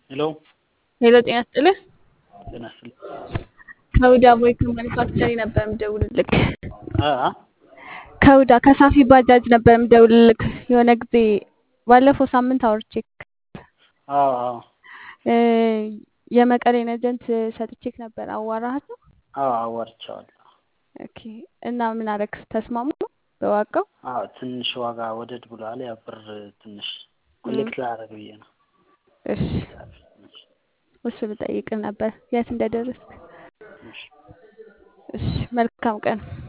ሄሎ ሄሎ ጤና ይስጥልህ። ጤና ይስጥልኝ። ከሁዳ ቦይክ ማኒፋክቸሪ ነበር የምደውልልክ። አ አ ከሁዳ ከሳፊ ባጃጅ ነበር የምደውልልክ። የሆነ ጊዜ ባለፈው ሳምንት አውርቼክ አዎ አዎ እ የመቀሌን ኤጀንት ሰጥቼክ ነበር። አዋራሃት ነው? አዎ አዋርቼዋለሁ። ኦኬ። እና ምን አረክ? ተስማሙ በዋጋው? አዎ ትንሽ ዋጋ ወደድ ብሏል። ያ ብር ትንሽ ኮሌክት ላደርግ ብዬ ነው። እሺ እሱ ልጠይቅህ ነበር የት እንደደረስክ። እሺ እሺ መልካም ቀን።